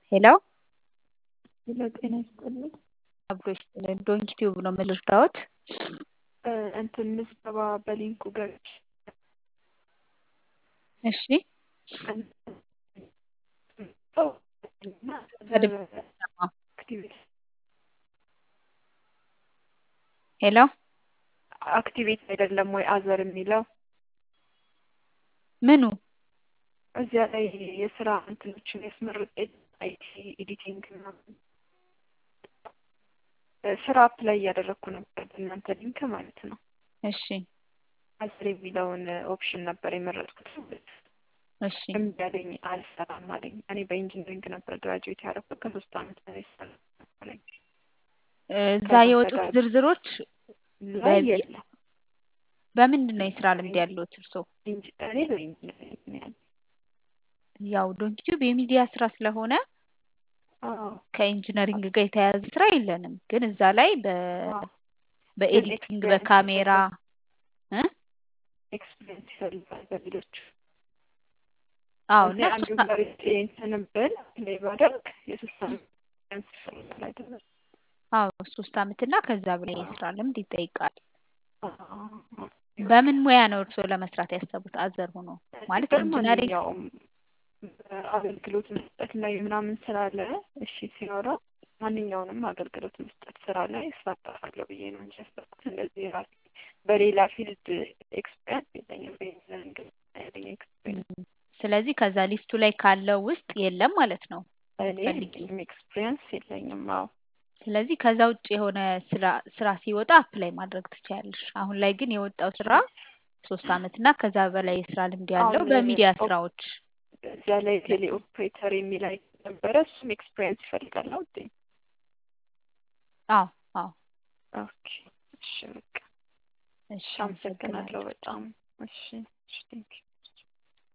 ሄሎ ሄሎ ጤና ይስጥልኝ። አብሮ ይስጥልን። ዶንኪ ቲዩብ ነው የምልርዳዎት? እንትን ምዝገባ በሊንኩ ገብቼ እሺ ሄሎ አክቲቬት አይደለም ወይ አዘር የሚለው ምኑ እዚያ ላይ የስራ እንትኖችን ያስመርጥ አይቲ ኤዲቲንግ ምናምን ስራ አፕላይ እያደረግኩ ነበር በእናንተ ሊንክ ማለት ነው። እሺ አዘር የሚለውን ኦፕሽን ነበር የመረጥኩት። እሺ እምቢ አለኝ፣ አልሰራም አለኝ። እኔ በኢንጂነሪንግ ነበር ግራጁዌት ያደረኩት ከሶስት አመት በላይ ሰራለኝ። እዛ የወጡት ዝርዝሮች ላይ በዚህ- የለም። በምንድን ነው የስራ ልምድ ያለዎት እርስዎ? ኢንጂ- እኔ በኢንጂነሪንግ ነው ያለኝ። ያው ዶንኪ ቲዩብ የሚዲያ ስራ ስለሆነ አዎ ከኢንጂነሪንግ ጋር የተያያዘ ስራ የለንም። ግን እዛ ላይ በ አዎ በኤዲቲንግ ኤክስፒሪየንስ በካሜራ እ ኤክስፒሪየንስ ይፈልጋል በሌሎች አዎ እዚህ እና አንዱ ሶስት ጋር እንትን ብል ፕሌይ ባደርግ የሶስት አመት ኤክስፒሪየንስ ይፈልጋል አይደለም? አዎ ሶስት አመት እና ከዛ በላይ የስራ ልምድ ይጠይቃል። አዎ። በምን ሙያ ነው እርስዎ ለመስራት ያሰቡት? አዘር ሆኖ ማለት ኢንጂነሪንግ በማንኛውም አገልግሎት መስጠት ላይ ምናምን ስላለ እሺ ሲኖረው ማንኛውንም አገልግሎት መስጠት ስራ ላይ እሳተፋለሁ ብዬ ነው እንጂ ያሰብኩት እንደዚህ ራሴ በሌላ ፊልድ ኤክስፔሪንስ የለኝም። በኢንጂነሪንግ ያለኝ ኤክስፔሪንስ ስለዚህ ከዛ ሊስቱ ላይ ካለው ውስጥ የለም ማለት ነው። እኔ ፈልጊ። ምንም ኤክስፔሪንስ የለኝም። አዎ ስለዚህ ከዛ ውጭ የሆነ ስራ ስራ ሲወጣ አፕላይ ማድረግ ትችያለሽ። አሁን ላይ ግን የወጣው ስራ ሶስት አመት እና ከዛ በላይ የስራ ልምድ ያለው አሁን በሚዲያ ኦፕ- ስራዎች እዚያ ላይ ቴሌ ኦፕሬተር የሚል ላይ ነበረ። እሱም ኤክስፔሪንስ ይፈልጋል ነው ውዴ? አዎ አዎ ኦኬ እሺ በቃ እሺ አመሰግናለሁ አመሰግናለሁ። በጣም እሺ እሺ ቴንኪው